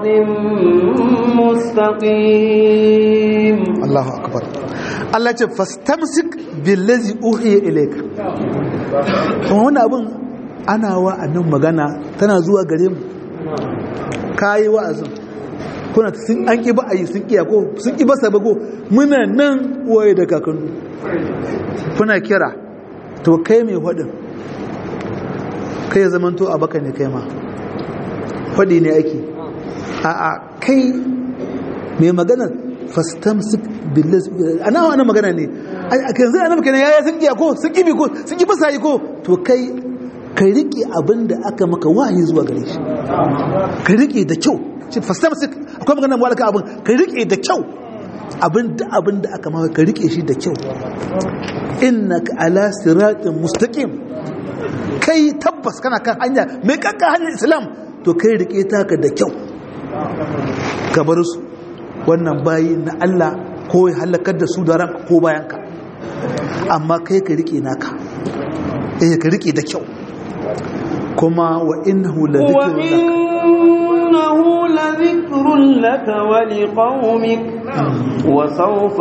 مستقيم الله أكبر Allah ce fastamsik billazi uhiya ilayka kuma wani abun ana wa annan magana tana zuwa gare mu kayi wa'azin kuna sun an ƙi ba a yi sun ƙiya ko sun ƙi ba sabago muna nan waye da kakannu kuna kira to kai mai faɗin kai ya zamanto a baka ne kai ma faɗi ne ake a a kai mai maganar fastamsik billas ana ana magana ne a yanzu ana magana yaya sun ƙiya ko sun ƙi ko sun ƙi ba sa yi ko to kai ka riƙe abin da aka maka wahayi zuwa gare shi ka riƙe da kyau shi fastamsik akwai maganar walaka abin ka riƙe da kyau abin da abin da aka maka ka riƙe shi da kyau innaka ala siratin mustaqim kai tabbas kana kan hanya mai kankan hanyar islam to kai riƙe taka da kyau ka bar su wannan bayi na Allah ko ya halakar da su da ranka ko bayanka amma kai ka riƙe naka eh ka riƙe da kyau kuma wa innahu la وإنه لذكر لك ولقومك وسوف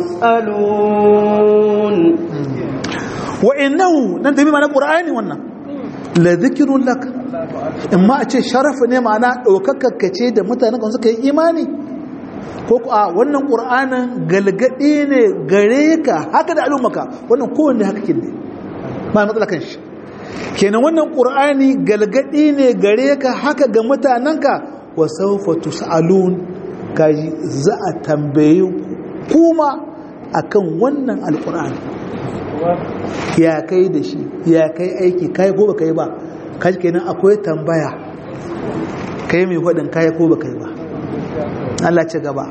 تسألون wa innahu nan tabi mana qur'ani wannan la dhikrun lak amma a ce sharafu ne ma'ana daukakar kace da mutanen kan suka yi imani ko a wannan qur'anin galgadi ne gare ka haka da al'ummaka wannan kowanne haka kin ne ba matsala kan shi kenan wannan qur'ani galgadi ne gare ka haka ga mutanenka wa sawfa tusalun kaji za a tambaye kuma akan wannan alqur'ani ya kai da shi ya kai aiki kai ko baka yi ba kaji kenan akwai tambaya kai mai hudin kai ko baka yi ba Allah ce gaba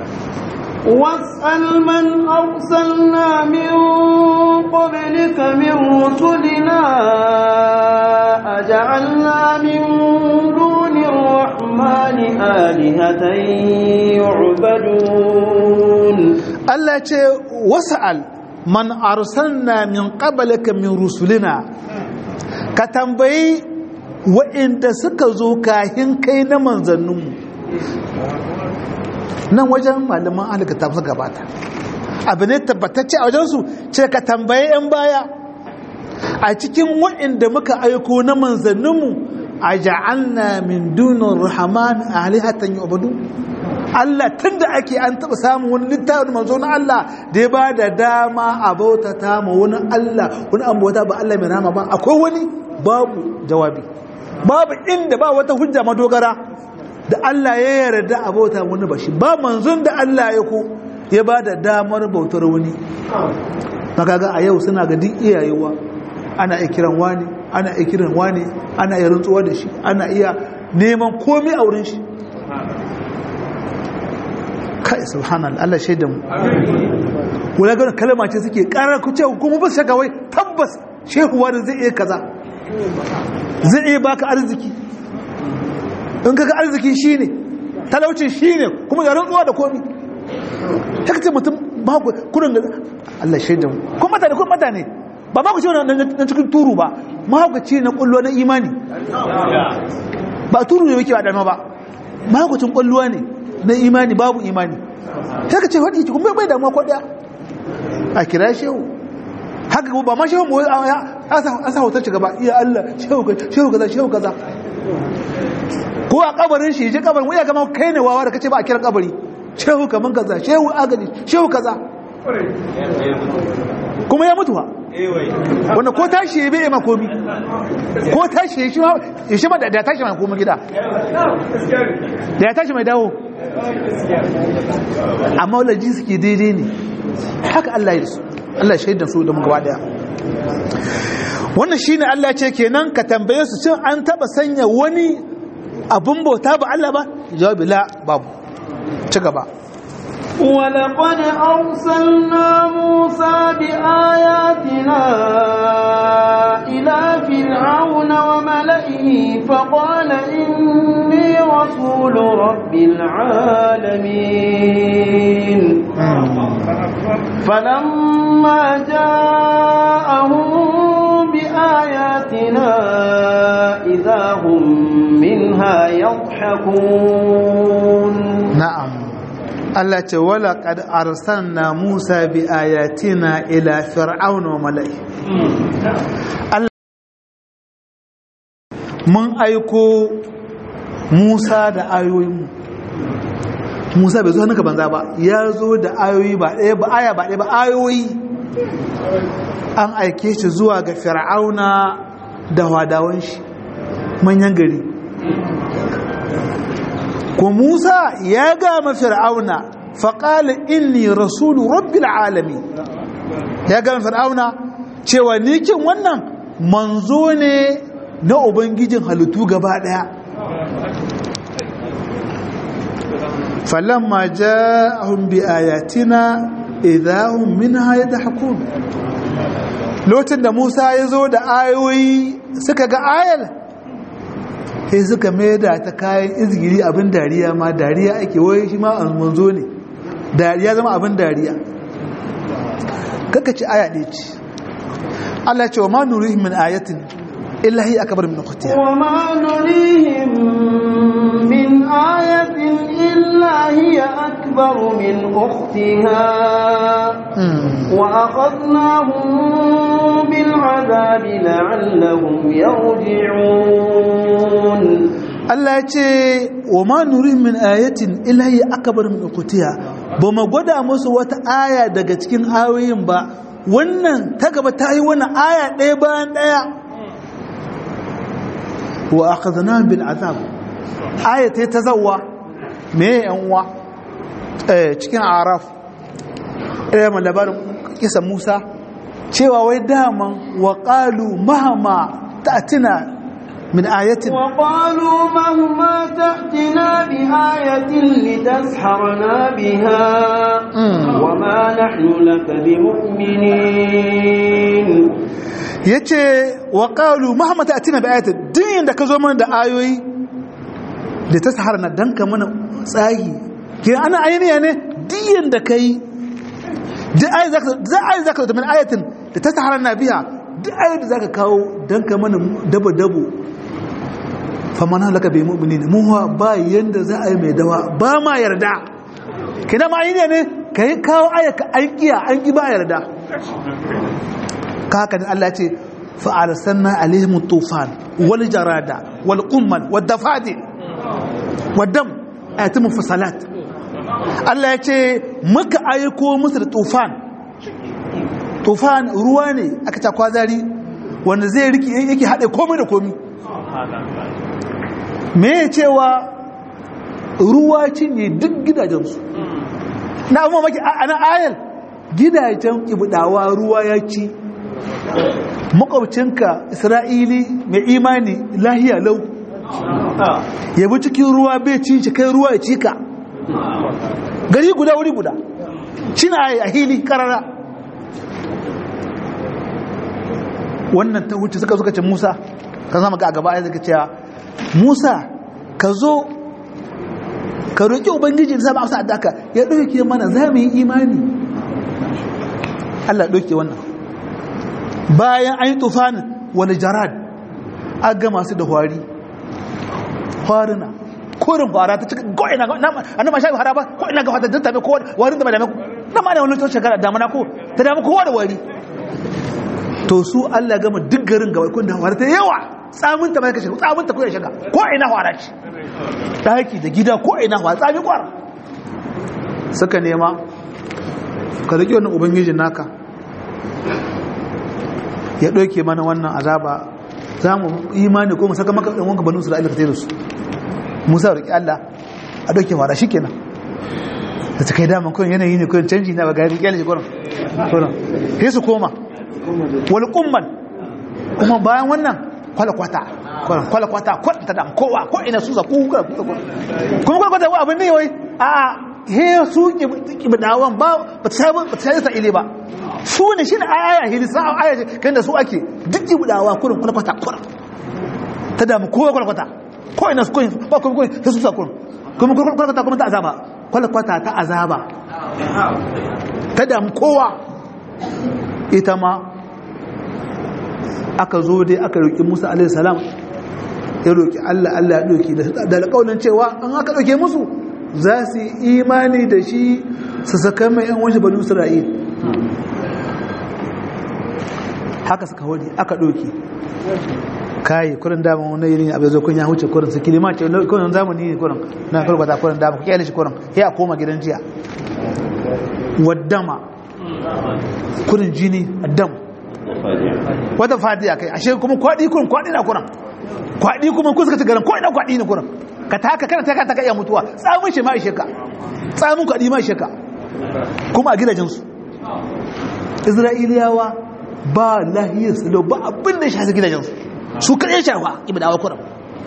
واسأل من أرسلنا من قبلك من رسلنا أجعلنا من دون الرحمن آلهة يعبدون Allah ce wasa'al man arsalna min qablaka min rusulina ka tambayi wa'inda suka zo kahin kai na manzanninmu nan wajen malaman alikata suka gabata abu ne tabbatacce a wajensu ce ka tambayi 'yan baya a cikin wa'inda muka aiko na manzanninmu a ja'alna min dunin rahman alihatan yu'badu Allah tun da ake an taɓa samun wani littafin manzo na Allah da ya ba da dama a bautata ma wani Allah wani an bauta ba Allah mai rama ba akwai wani babu jawabi babu inda ba wata hujja madogara da Allah ya yarda a bauta wani ba shi ba manzon da Allah ya ko ya ba da damar bautar wani makaga a yau suna ga duk iyayewa ana iya kiran wani ana iya kiran wani ana iya rantsuwa da shi ana iya neman komai a wurin shi kai subhanallah Allah shaidan mu wala ga kalma ce suke karar ku ce kuma ba shaka wai tabbas shehu wani zai iya kaza zai iya baka arziki in kaga arziki shine talaucin shine kuma da rantsuwa da komi haka ce mutum ba ku kurin da Allah shaidan mu kuma mutane kuma mutane ba ba ku ce na cikin turu ba mahaukaci na kullo na imani ba turu ne yake ba dama ba mahaukacin kulluwa ne na imani babu imani sai ka ce faɗi ki kuma bai damuwa ko ɗaya a kira shehu haka ba ma shehu mu a sa hotar ci gaba iya Allah shehu kaza shehu kaza ko a kabarin shi je kabarin waya gama kai ne wawa da kace ba a kiran kabari shehu kaman kaza shehu agaji shehu kaza kuma ya mutuwa wanda ko tashi ya bai ma komi ko tashi ya shi ma da ya tashi mai komi gida da ya tashi mai dawo amma wala ji suke daidai ne haka Allah ya su Allah shaidan su da mu gaba daya wannan shine Allah ce kenan ka tambaye su cin an taba sanya wani abun bauta ba Allah ba jawabi la babu ci gaba ولقد أرسلنا موسى بآياتنا إلى فرعون وملئه فقال إني رسول رب العالمين فلما جاءهم بآياتنا إذا هم منها يضحكون نعم Allah ce wala kad arsalna Musa bi ayatina ila fir'auna wa mala'i Allah mun aiko Musa da ayoyin Musa bai zo hannunka banza ba ya zo da ayoyi ba ɗaya ba aya ba ɗaya ba ayoyi an aike shi zuwa ga fir'auna da wadawan shi manyan gari ko Musa ya gama fir'auna faƙali inni rasulu rabbil alami ya gama fir'auna cewa nikin wannan manzo ne na ubangijin halittu gaba ɗaya falamma ja'ahum bi ayatina idahum minha yadhakun lokacin da Musa ya zo da ayoyi suka ga ayar sai suka maida ta kayan izgiri abin dariya ma dariya ake wai shi ma manzo ne dariya zama abin dariya kaka ci aya ɗaya ce Allah ce wa ma nurihim min ayatin illa hi akbar min ukhtiha wa ma nurihim min ayatin illa hiya akbar min ukhtiha wa akhadnahum bil azabi la'allahum yarji'un Allah ya ce wa ma nurihim min ayatin illa hiya akbar min ukhtiha ba mu gwada musu wata aya daga cikin ayoyin ba wannan ta gaba ta yi wannan aya ɗaya bayan ɗaya wa akhadna bil azab aya ta ta zawwa me yan uwa eh cikin araf eh man labarin kisa Musa cewa wai daman wa qalu mahama ta'tina من آية وقالوا مهما تأتنا بآية لتسحرنا بها وما نحن لك بمؤمنين yace wa qalu mahma ta'tina bi ayatin din da ka zo mana da ayoyi da ta sahara na danka mana tsahi ke ana ainiya ne diyan da kai duk ayi zaka za ayi zaka da min ayatin da ta sahara na biya duk ayi da zaka kawo danka mana dabo dabo faman halaka bai mu'minin mu ba yanda za a yi mai dawa ba ma yarda kina ma ainiya ne kai kawo ayaka an kiya an ki ba yarda haka ne Allah ce fa'arsanna alaihim tufan wal jarada wal qummal wad dafadi wad dam ayatul mufasalat Allah ya ce muka aiko musu da tufan tufan ruwa ne aka ta kwazari wanda zai riki yake hade komai da komai me cewa ruwa cinye duk gidajensu na amma maki ana ayal gidajen kibudawa ruwa ya ci makwabcinka isra'ili mai imani lahiya lau ya bi cikin ruwa bai cin shi kai ruwa ya cika gari guda wuri guda cina a hili karara wannan ta wuce suka suka ce musa ka zama ga gaba ya zaka cewa musa ka zo ka roƙi ubangiji da sama amsa adaka ya ɗauke mana za mu yi imani allah ɗauke wannan bayan an yi tufanin wani jarad an gama su da hwari hwarina korin hwara ta cikin ko'ina a nan ma sha hwara ba ko'ina ga fata jinta mai kowa warin da ba dame ku na ma da wani tun shekara damana ko ta dame kowa da wari to su Allah gama duk garin gaba kun da hawara ta yawa tsamin ta mai kashe tsamin ta kuya shiga ko ina hawara ce daki da gida ko ina hawara tsami kwar suka nema ka rike wannan ubangijin naka ya ɗauke mana wannan azaba za mu imani ko mu saka maka ɗan wanka banu su da Allah ka tare su musa roƙi Allah a ɗauke fara shi kenan da ta kai daman kawai yanayi ne kawai canji na ba gari kyale shi kuran kuran sai su koma wani kumman kuma bayan wannan kwalakwata kuran kwalakwata kwata da kowa ko ina su zaku kuma kwalakwata wa abin ne wai a he su kibidawan ba ba ta sai ta ile ba su ne shi ne aya hilisa aya kan da su ake duk kibidawa kurin kwalakwata kuran ta damu kowa kwalakwata ko ina su koyi ba kuma koyi sai su sa kurin kuma kwalakwata kuma ta azaba kwalakwata ta azaba ta damu kowa ita ma aka zo dai aka roƙi musa alaihi salam ya roƙi allah allah ya ɗauki da alƙaunin cewa an aka ɗauke musu za su yi imani da shi su saka mai yan wanshi banu isra'il haka suka wani aka ɗauki kayi kurin dama wani yiri abin zo kun ya huce kurin su kilima ce kurin zamani ne kurin na karkwata kurin dama ku kyale shi kurin ya koma gidan jiya waddama kurin jini addam wata fadiya kai ashe kuma kwaɗi kurin kwaɗi na kurin kwaɗi kuma kun suka ci garin kwaɗi na kwaɗi ne kurin ka taka kana taka taka iya mutuwa tsamin shi ma ishe ka tsamin kwaɗi ma ishe ka kuma a gidajensu isra'iliyawa ba lahiyar salo ba abin da shi hasa gidajensu su kaɗai shafa ibadawa kuram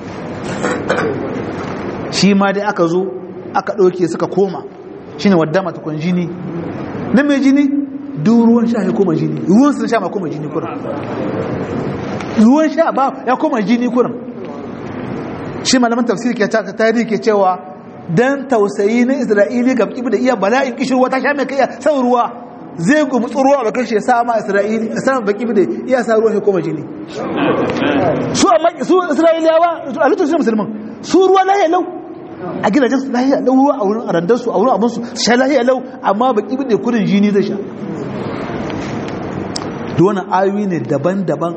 shi ma dai aka zo aka ɗauke suka koma shi ne wadda matakon jini na mai jini duk ruwan sha ya koma jini ruwan sun sha ma koma jini kuram ruwan sha ba ya koma jini kuram shi malaman tafsir ke ta tarihi ke cewa dan tausayi na isra'ili ga kibi da iya bala'in kishirwa ta sha mai kai san ruwa zai gumtsu ruwa ba kashe sa ma isra'ili sanan baki da iya sa ruwa ya koma jini su amma su isra'iliyawa a lokacin musulman su ruwa lahiya lau a gidajen su lahiya lau ruwa a wurin arandar su a wurin abin su sha lahiya lau amma baki da kudin jini zai sha da wannan ayoyi ne daban-daban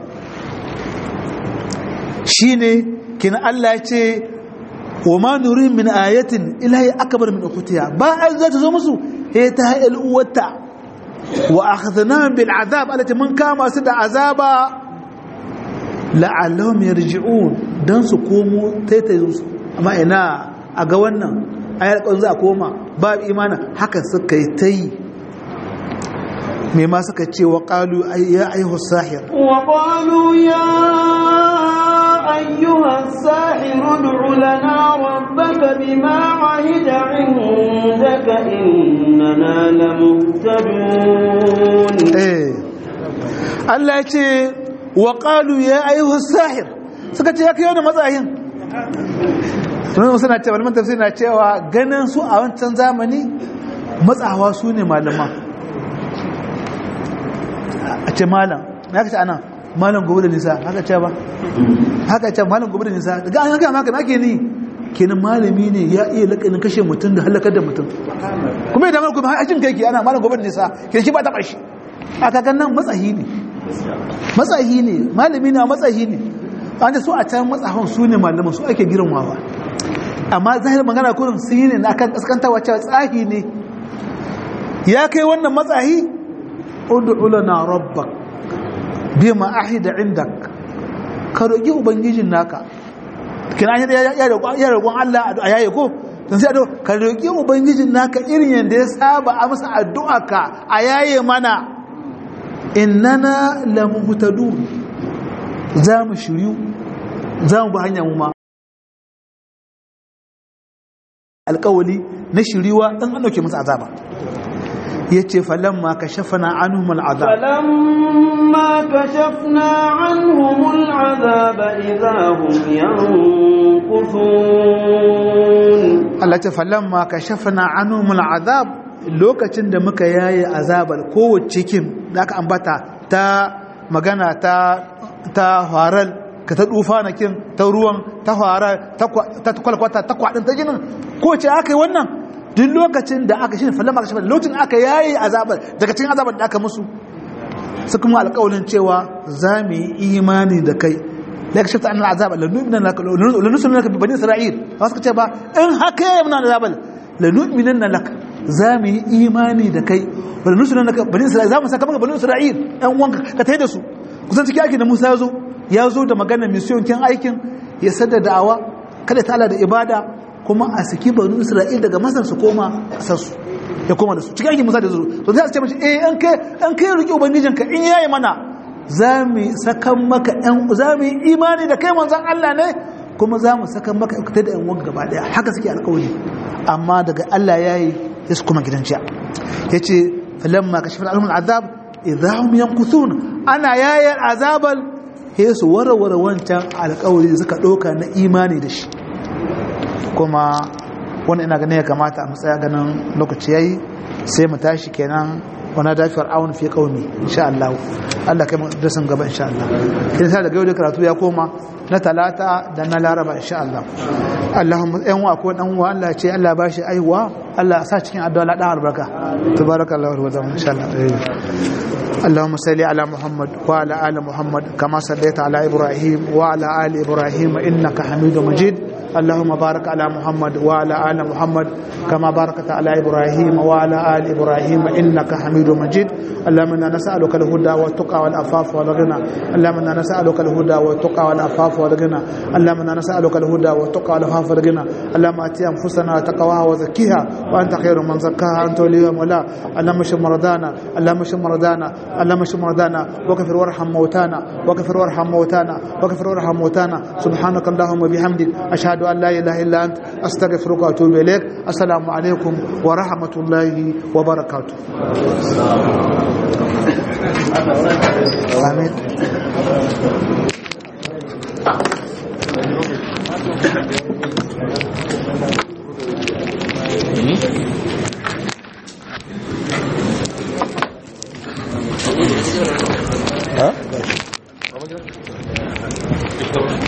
shine kina Allah ya ce wa ma nuri min ayatin ilahi akbar min ukhtiha ba an za ta zo musu he ta hayal uwata wa akhadna bil azab alati mun kama su da azaba la'allahum yarji'un dan su komo taitayin su amma ina a ga wannan ayar kan za a koma ba imana haka suka yi tayi me ma suka ce wa qalu ya ayyuha sahir wa qalu ya ayyuha sahir ud'u lana rabbaka bima ahida indaka innana lamuhtadun eh Allah ya ce wa qalu ya ayyuha sahir suka ce ya kai wani matsayin sunan suna cewa malaman tafsir na cewa ganin su a wancan zamani matsawa su ne malaman a ce malam na kace ana malam gobe da nisa haka ce ba haka ce malam gobe da nisa daga an haka maka ake ni kenan malami ne ya iya lakanin kashe mutum da halakar da mutum kuma idan malami har ajin kai ke ana malam gobe da nisa kenan shi ba ta bashi aka kan nan matsahi ne matsahi ne malami ne a matsahi ne an su a can matsahon su ne malaman su ake girmawa amma zahir magana kurin sun yi ne na kan kaskantawa cewa tsahi ne ya kai wannan matsahi ud'u lana rabbak bima ahida indak ka roki ubangijin naka kina ya ya ya roƙon Allah a yaye ko dan sai ado ka roki ubangijin naka irin yanda ya saba a masa addu'a ka a yaye mana innana lamuhtadun za mu shiryu za mu bi hanya mu ma alƙawali na shiriwa dan an dauke masa azaba yace falamma kashafna anhum al'azab falamma kashafna anhum al'azab idahum yanquthun Allah ce falamma kashafna anhum al'azab lokacin da muka yaye azabar kowace kin da aka ambata ta magana ta ta haral ka ta dufa na kin ta ruwan ta fara ta kwalkwata ta kwadin ta jinin ko ce aka yi wannan duk lokacin da aka shi falama aka shafa lokacin aka yayi azabar daga cikin azabar da aka musu su kuma alƙawalin cewa za mu yi imani da kai la yakshafta an al'azab la nu'mina laka la nusulna laka bi bani isra'il ba suka ce ba in haka ya muna azab la nu'mina laka za mu yi imani da kai wa la nusulna laka bani isra'il za mu saka maka bani isra'il ɗan uwanka ka tayi da su kusan cikin aikin da Musa ya zo ya zo da maganar mission kin aikin ya sadda da'awa kada ta da ibada kuma a saki bani isra'il daga masar su koma kasar su ya koma da su cikin aikin Musa da zo to sai su ce mashi eh an kai an kai riƙe ubangijinka in yayi mana za mu sakan maka ‘yan za mu yi imani da kai manzan Allah ne kuma za mu sakan maka ikuta da ‘yan wanka gaba ɗaya haka suke alkawari amma daga Allah ya yi ya su kuma gidan ciya ya ce falamma ka shafi al'amun azab idahun yankuthun ana yayar azabal ya su warware wancan alkawari da suka ɗauka na imani da shi kuma wani ina ganin ya kamata a matsaya ganin lokaci ya yi sai mu tashi kenan wana da fir'aun fi qaumi insha Allah Allah kai darasin gaba insha Allah kin sa daga yau da karatu ya koma na talata da na laraba insha Allah Allahumma ɗan wa ko dan wa Allah ce Allah ba shi aiwa Allah sa cikin addu'a la dan albarka tabarakallahu wa ta'ala insha Allah اللهم صل على محمد وعلى ال محمد كما صليت على ابراهيم وعلى ال ابراهيم انك حميد مجيد اللهم بارك على محمد وعلى ال محمد كما باركت على ابراهيم وعلى ال ابراهيم انك حميد مجيد اللهم انا نسالك الهدى والتقى والعفاف والغنى اللهم انا نسالك الهدى والتقى والعفاف والغنى اللهم انا نسالك الهدى والتقى والعفاف والغنى اللهم اتي انفسنا تقواها وزكيها وانت خير من زكاها انت وليها ولا اللهم اشف مرضانا اللهم اشف مرضانا اللهم اشف مرضانا وكفر وارحم موتانا وكفر وارحم موتانا وكفر وارحم موتانا سبحانك اللهم وبحمدك اشهد ان لا اله الا انت استغفرك واتوب اليك السلام عليكم ورحمه الله وبركاته امين Huh?